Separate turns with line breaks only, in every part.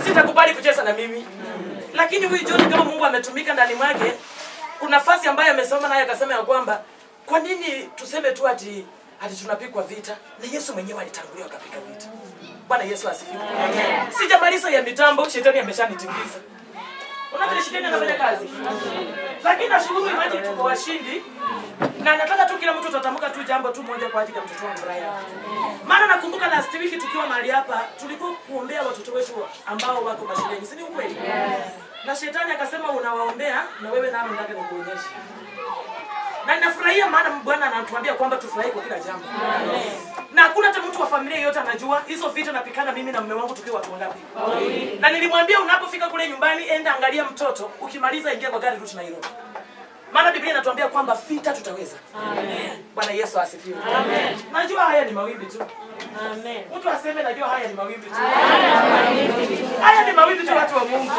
sitakubali kucheza na mimi lakini huyu John kama Mungu ametumika ndani mwake kuna nafasi ambayo amesoma naye akasema ya kwamba kwa nini tuseme tu ati ati tunapikwa vita na Yesu mwenyewe alitangulia akapika vita Bwana Yesu asifiwe sijamaliza ya mitambo shetani ameshanitingiza Unaona vile shetani anafanya kazi. Lakini nashukuru imani tuko washindi. Na nataka tu kila mtu tutatamka tu jambo tu moja kwa ajili ya mtoto wangu Brian. Maana nakumbuka last week tukiwa mahali hapa tulikuwa kuombea watoto wetu ambao wako mashuleni. Si ni ukweli? Na shetani akasema unawaombea na wewe nao nataka nikuonyeshe. Na ninafurahia maana Bwana anatuambia kwamba tufurahi kwa kila jambo. Na hakuna hata mtu wa familia yote anajua hizo vita napikana mimi na mume wangu tukiwa watu wangapi. Na nilimwambia unapofika kule nyumbani enda angalia mtoto, ukimaliza ingia kwa gari rudi Nairobi. Maana Biblia inatuambia kwamba vita tutaweza. Amen. Bwana Yesu asifiwe. Amen. Najua haya ni mawimbi tu. Amen. Mtu aseme najua haya ni mawimbi tu. Haya ni mawimbi tu watu wa Mungu.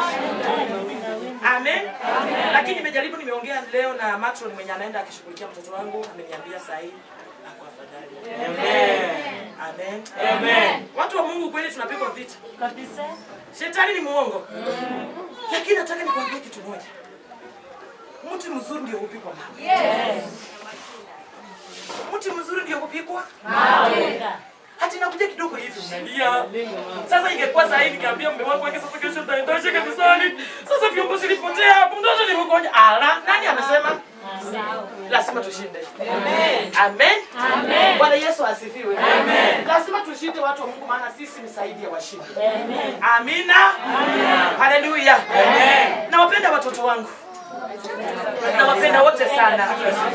Amen. Lakini nimejaribu nimeongea leo na matron mwenye anaenda akishughulikia mtoto wangu ameniambia saa hii ako afadhali. Amen. Amen. Amen. Watu wa Mungu kweli tunapigwa vita.
kabisa.
Shetani ni muongo. Lakini nataka nikwambie kitu moja. Mti mzuri ndio hupikwa mawe. Mti mzuri ndio hupikwa hati nakuja kidogo hivi unalia. Sasa ingekuwa saa hii nikiambia mume wangu wake sasa kesho nitaendesha kanisani. Sasa vyombo zilipotea, mtoto ni mgonjwa. Ala, nani amesema? Lazima tushinde. Amen. Amen. Amen. Bwana Yesu asifiwe. Amen. Lazima tushinde watu wa Mungu maana sisi ni zaidi ya washindi. Amen. Amina. Amen. Haleluya. Amen. Nawapenda watoto wangu. Nawapenda wote sana.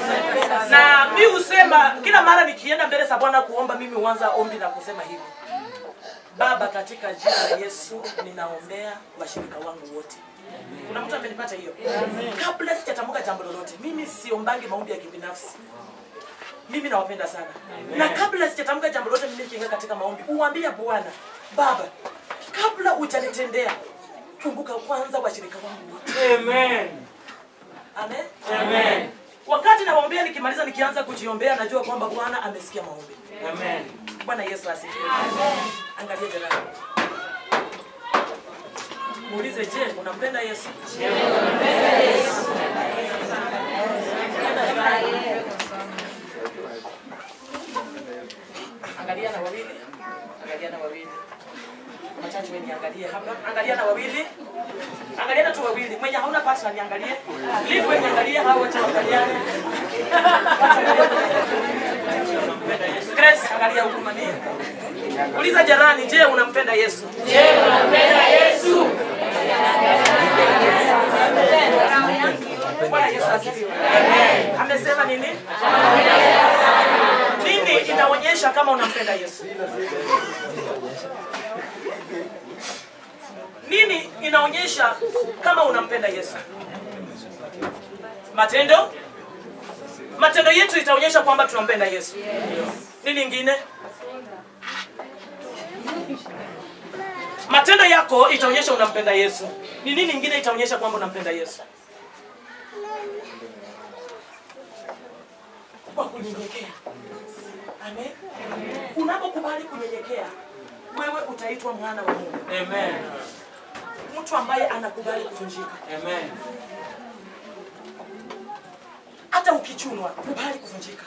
Na mi husema kila mara nikienda mbele za Bwana kuomba, mimi huanza ombi na kusema hivi: Baba, katika jina la Yesu ninaombea washirika wangu wote. Kuna mtu amenipata hiyo? Kabla sijatamka jambo lolote, mimi siombangi maombi ya kibinafsi. Mimi nawapenda sana. Na kabla sijatamka jambo lolote, mimi nikiingia katika maombi, uambia Bwana, Baba, kabla hujanitendea, kumbuka kwanza washirika wangu wote.
Amen.
Amen. Amen. Wakati nawaombea nikimaliza nikianza kujiombea najua kwamba Bwana amesikia maombi.
Amen.
Bwana Yesu asifiwe. Angalia jirani. Muulize, je, unampenda Yesu? Angalia na wawili. Angalia na wawili. Machache wewe niangalie hapa. Angalia na wawili. Angalia na tu wawili. Mwenye hauna pasa niangalie. Live wewe niangalie hao wote waangaliane. Grace, angalia huku mani. Uliza jirani, je, unampenda Yesu? Je, unampenda Yesu? Bwana Yesu asifiwe. Amesema nini? Nini inaonyesha kama unampenda Yesu? Nini inaonyesha kama unampenda Yesu? Matendo? Matendo yetu itaonyesha kwamba tunampenda Yesu. Nini ingine? Matendo yako itaonyesha unampenda Yesu. Ni nini ingine itaonyesha kwamba unampenda Yesu? Kwa kunyenyekea. Amen. Unapokubali kunyenyekea, wewe utaitwa mwana wa Mungu.
Amen.
Mtu ambaye anakubali kuvunjika.
Amen.
Hata ukichunwa, kubali kuvunjika.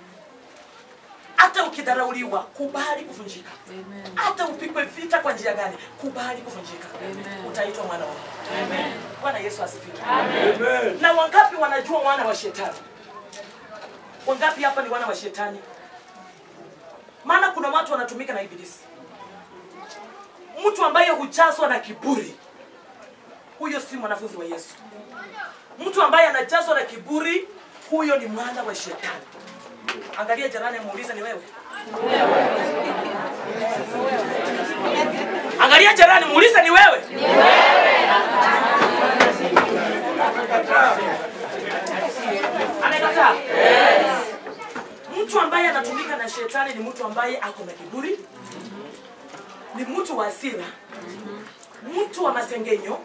Hata ukidharauliwa, kubali kuvunjika. Hata upigwe vita kwa njia gani, kubali kuvunjika. Utaitwa mwana wa Mungu. Bwana Yesu asifiwe.
Amen.
Na wangapi wanajua wana wa shetani? Wangapi hapa ni wana wa shetani? Maana kuna watu wanatumika na ibilisi. Mtu ambaye hujazwa na kiburi, huyo si mwanafunzi wa Yesu. Mtu ambaye anajazwa na kiburi, huyo ni mwana wa shetani. Angalia jirani, muulize ni wewe. Angalia jirani, muulize ni wewe. Amekataa. Mtu ambaye anatumika na shetani ni mtu ambaye ako na kiburi, ni mtu wa hasira, mtu wa masengenyo,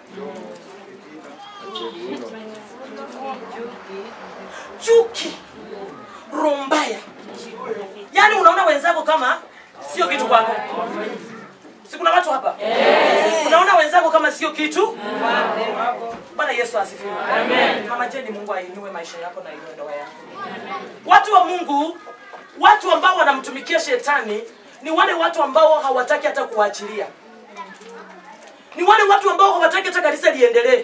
chuki, roho mbaya. Yaani unaona wenzako kama sio kitu kwako. Si kuna watu hapa? Unaona wenzako kama sio kitu. Bwana Yesu asifiwe. Mama Jeni, Mungu ainue maisha yako na inue ndoa yako. Watu wa Mungu, watu ambao wanamtumikia shetani ni wale watu ambao hawataki hata kuachilia, ni wale watu ambao hawataki hata kanisa liendelee,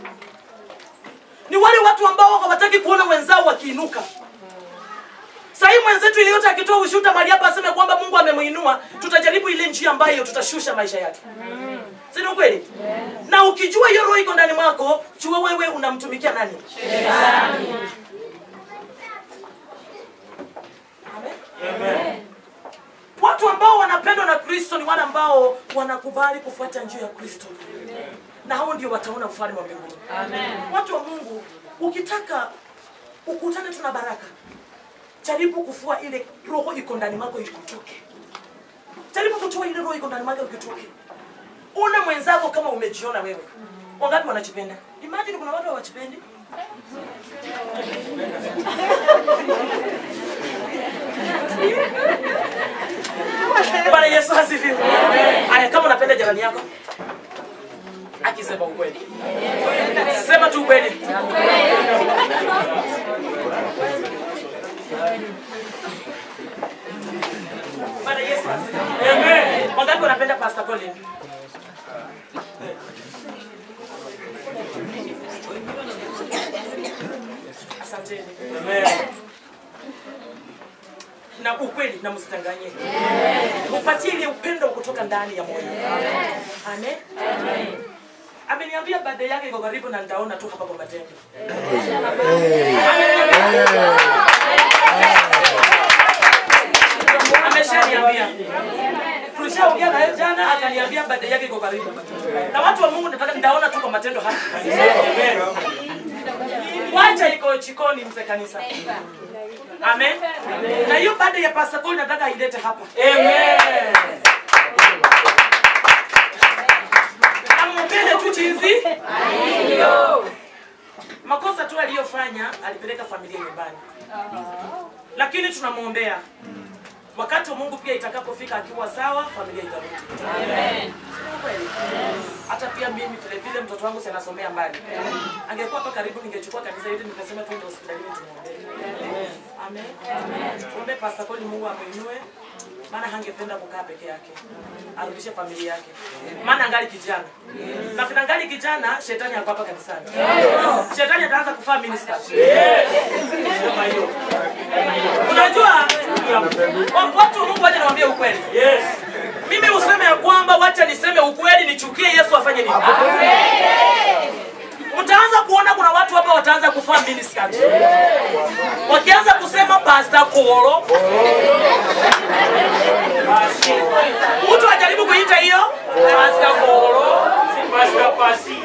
ni wale watu ambao hawataki kuona wenzao wakiinuka. Sahii mwenzetu yeyote akitoa ushuhuda mahali hapa aseme kwamba Mungu amemuinua, tutajaribu ile njia ambayo tutashusha maisha yake. Si ni ukweli? Na ukijua hiyo roho iko ndani mwako, jua wewe unamtumikia nani? Amen. Watu ambao wanapendwa na Kristo ni wale ambao wanakubali kufuata njia ya Kristo, na hao ndio wataona ufalme wa mbinguni. Watu wa Mungu, ukitaka ukutane tu na baraka, jaribu kufua ile roho iko ndani mwako ikutoke. Jaribu kutoa ile roho iko ndani mwako ikutoke. Una mwenzako kama umejiona wewe. Wangapi wanajipenda? Imagine kuna watu hawajipendi. Bwana Yesu asifiwe. Haya, kama unapenda jirani yako akisema ukweli, sema tu ukweli. Bwana Yesu asifiwe. Amen. Wangapi wanapenda Pastor Colin? Asanteni. Na ukweli na msitanganye. Upatie ile upendo kutoka ndani ya moyo. Amen. Ameniambia baada yake iko karibu na nitaona tu hapa kwa matendo. Ameshaniambia. Tulishaongea naye jana akaniambia baada yake iko karibu. Na watu wa Mungu nataka nitaona tu kwa matendo hapa. Wacha iko chikoni mzee kanisa. Amen. Na hiyo baada ya Pastor Cole nataka ailete hapa. Amen. Amumpende tu jinsi makosa tu aliyofanya, alipeleka familia nyumbani, lakini tunamwombea wakati wa Mungu pia itakapofika akiwa sawa, familia itarudi. Sio kweli? Hata pia mimi vile vile mtoto wangu si anasomea mbali, angekuwa hapa karibu, ningechukua kanisa hili nikasema tuende hospitalini tumwombee. Amen. Tuombe Pastor Cole, Mungu amuinue, maana hangependa kukaa peke yake, arudishe familia yake, maana angali kijana na vile angali kijana, shetani ako hapa kanisani, shetani ataanza kufaa minister. Sema hiyo. Unajua wa- watu wa Mungu, wacha niwaambie ukweli. Mimi useme ya kwamba wacha niseme ukweli, nichukie Yesu afanye nini? Mtaanza kuona kuna watu hapa wataanza kufaa minister. Wakianza kusema Pastor Kolo. Mtu ajaribu kuita hiyo Pastor Kolo. Si Pastor Pasi.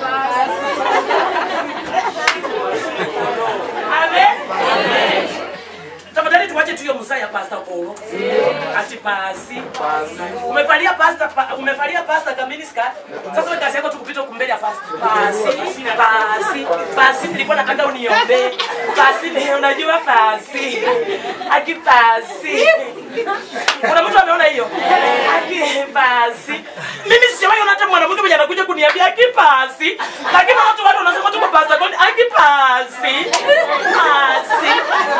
Amen. Tafadhali tuwache tu hiyo msaa ya Pastor Kolo. Ati pasi. Umevalia pasta pa, umevalia pasta kamili skirt. Sasa wewe kazi yako tu kupita huku mbele ya pasta. Pasi, pasi, pasi nilikuwa nataka uniombe. Pasi leo unajua pasi. Aki pasi. Kuna mtu ameona hiyo? Aki pasi. Mimi sijawahi ona hata mwanamke mwenye anakuja kuniambia aki pasi. Lakini watu watu wanasema tu kwa pasta kwani aki pasi. Pasi.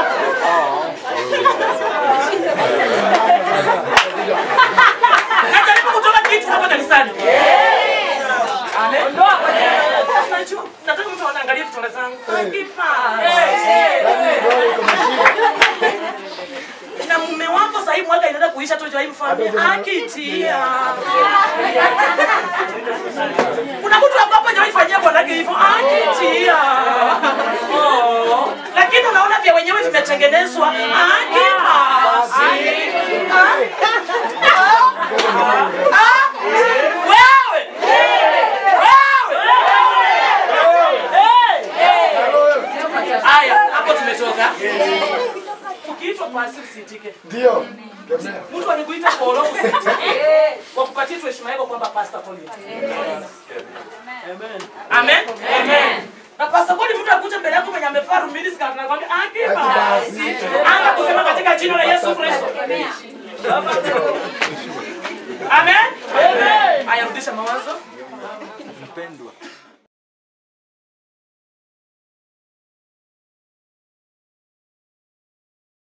Najaribu kutoka kitu hapa kanisani. Amen. Unajua, nataka mtu anaangalia vitanda zangu. Na mume wako sasa hivi mwaka inaenda kuisha tu jai mfanye akitia. Kuna mtu hapa hapa jai fanyia bwanake hivyo akitia. Oh. Lakini unaona vya wenyewe vimetengenezwa akipasi. Wewe! Wewe! Haya, hapo tumetoka. Ukiitwa pasi usitike.
Ndio.
Mtu alikuita kolo usitike. Wakupatie tu heshima yako kwamba Pastor Paul. Amen. Amen. Amen. Na Pastor Paul mtu akuja mbele yako mwenye amevaa rumini skati na kwambia aki basi. Anza kusema katika jina la Yesu Kristo. Amen. Amen. Haya rudisha mawazo.
mpendwa